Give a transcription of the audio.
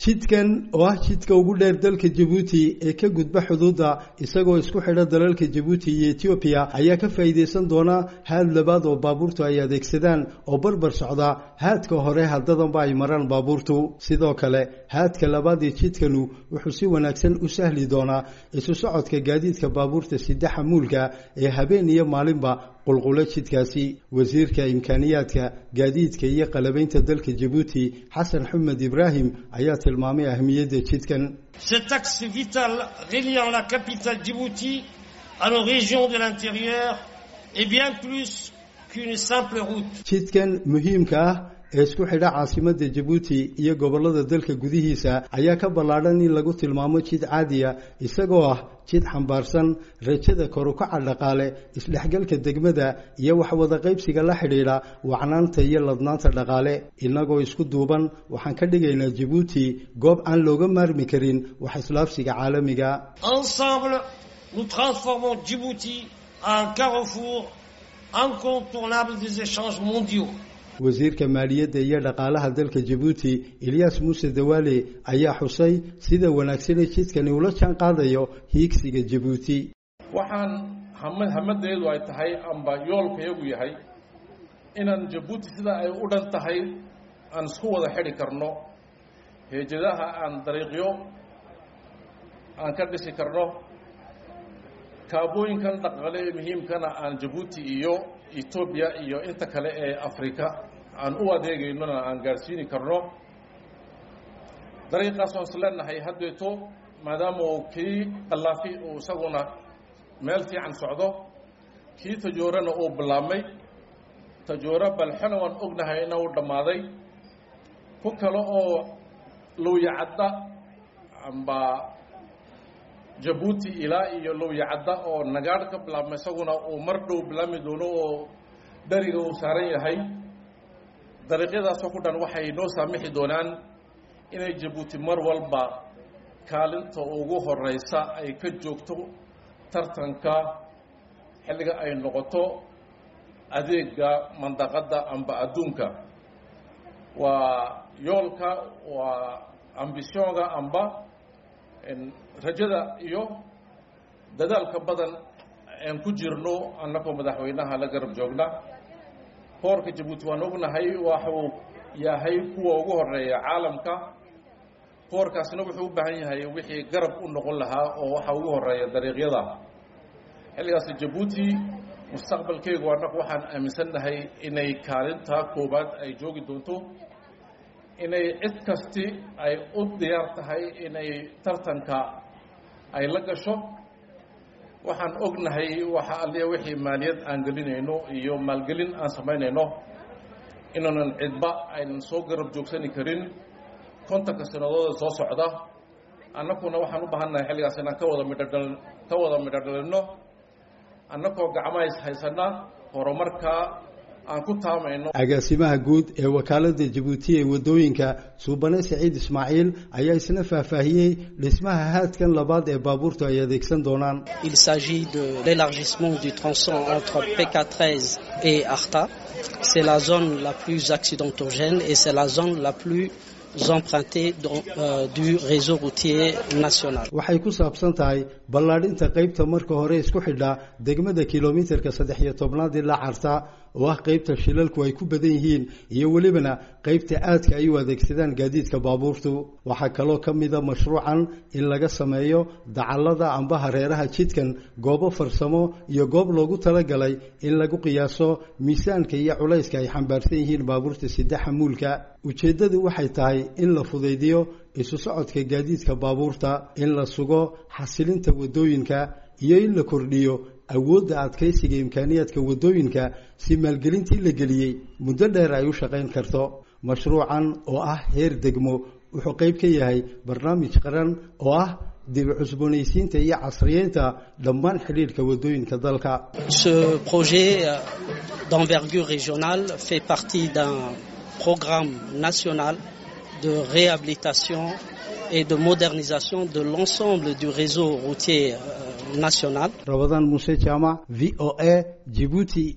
jidkan oo ah jidka ugu dheer dalka jabuuti ee ka gudba xuduudda isagoo isku xidha dalalka jabuuti iyo etoobiya ayaa ka faa'iidaysan doona haad labaad oo baabuurtu ay adeegsadaan oo barbar socda haadka hore haddadanba ay maraan baabuurtu sidoo kale haadka labaad ee jidkanu wuxuu si wanaagsan u sahli doonaa isu socodka gaadiidka baabuurta sida xamuulka ee habeen iyo maalinba qulqulo jidkaasi wasiirka imkaaniyaadka gaadiidka iyo qalabaynta dalka jabuuti xasan xumed ibraahim ayaa tilmaamay ahmiyadda jidkan Cet axe vital reliant la capitale Djibouti à nos régions de l'intérieur est bien plus qu'une simple route. jidkan muhiimka ah ee isku xidha caasimadda jabuuti iyo gobollada dalka gudihiisa ayaa ka ballaadhan in lagu tilmaamo jid caadiya isagoo ah jid xambaarsan rajada korukaca dhaqaale isdhexgalka degmada iyo waxwada qaybsiga la xidhiidha wacnaanta iyo ladnaanta dhaqaale innagoo isku duuban waxaan ka dhigaynaa jabuuti goob aan looga maarmi karin wax islaafsiga caalamiga Ensemble, nous transformons Djibouti en carrefour incontournable des échanges mondiaux. wasiirka maaliyadda iyo dhaqaalaha dalka jabuuti eliyas muuse dawaale ayaa xusay sida wanaagsanee jidkani ula jaan qaadayo hiigsiga jabuuti waxaan hama hamadeedu ay tahay amba yoolkayagu yahay inaan jabuuti sida ay u dhan tahay aan isku wada xidhi karno heejadaha aan dariiqyo aan ka dhisi karno kaabooyinkan dhaqaale ee muhiimkana aan jabuuti iyo etoobiya iyo inta kale ee afrika aan u adeegaynona aan gaadhsiini karno dariiqaas oon is leenahay haddeeto maadaama uu kii qallaafi uu isaguna meel fiican socdo kii tajoorana uu bilaabmay tajooro balxona waan ognahay ina uu dhammaaday ku kale oo lowyacadda amba jabuuti ilaa iyo lowyacadda oo nagaadh ka bilaabma isaguna uu mar dhow bilaabmi doono oo dheriga uu saaran yahay dariiqyadaasoo ku dhan waxay noo saamixi doonaan inay jabuuti mar walba kaalinta ugu horeysa ay ka joogto tartanka xilliga ay noqoto adeega mandaqadda amba adduunka waa yoolka waa ambisioonga amba rajada iyo dadaalka badan aan ku jirno annagoo madaxweynaha la garab joogna boorka jabuuti waan ognahay waxuu yahay kuwa ugu horeeya caalamka boorkaasna wuxuu u baahan yahay wixii garab u noqon lahaa oo waxa ugu horeeya dariiqyada xilligaas jabuuti mustaqbalkeegu annagu waxaan aaminsannahay inay kaalintaa koowaad ay joogi doonto inay cid kasti ay u diyaar tahay inay tartanka ay la gasho waxaan ognahay waxa alliya wixii maaliyad aan gelinayno iyo maalgelin aan samaynayno inaanan cidba aynan soo garab joogsani karin kontanka sanadooda soo socda annaguna waxaan u baahannahay xilligaas inaan ka wada midhodhal ka wada midho dhalinno annagoo gacmahays haysana horumarka aan ku taamayno agaasimaha guud ee wakaaladda jabuuti ee waddooyinka suubane saciid ismaaciil ayaa isna faahfaahiyey dhismaha haadkan labaad ee baabuurtu ay adeegsan doonaan Il s'agit de l'élargissement du tronçon entre PK13 et Arta. C'est la zone la plus accidentogène et c'est la zone la plus empruntée dans, euh, du réseau routier national. waxay ku saabsan tahay ballaadhinta qaybta marka hore isku xidha degmada kilomitarka saddex iyo tobnaad ilaa carta oo ah qaybta shilalku ay ku badan yihiin iyo welibana qaybta aadka ay u adeegsadaan gaadiidka baabuurtu waxaa kaloo ka mida mashruucan in laga sameeyo dacallada amba hareeraha jidkan goobo farsamo iyo goob loogu talagalay in lagu qiyaaso miisaanka iyo culayska ay xambaarsan yihiin baabuurta sida xamuulka ujeeddadu waxay tahay in la fudaydiyo isu socodka gaadiidka baabuurta in la sugo xasilinta waddooyinka iyo in la kordhiyo awoodda adkaysiga imkaaniyaadka waddooyinka si maalgelintii la geliyey muddo dheer ay u shaqayn karto mashruucan oo ah heer degmo wuxuu qayb ka yahay barnaamij qaran oo ah dib u cusboonaysiinta iyo casriyeynta dhammaan xidhiidhka waddooyinka dalka Ce projet euh, d'envergure régionale fait partie d'un programme national de réhabilitation et de modernisation de l'ensemble du réseau routier euh, national. rabadaan muuse jaamac v o a jibuuti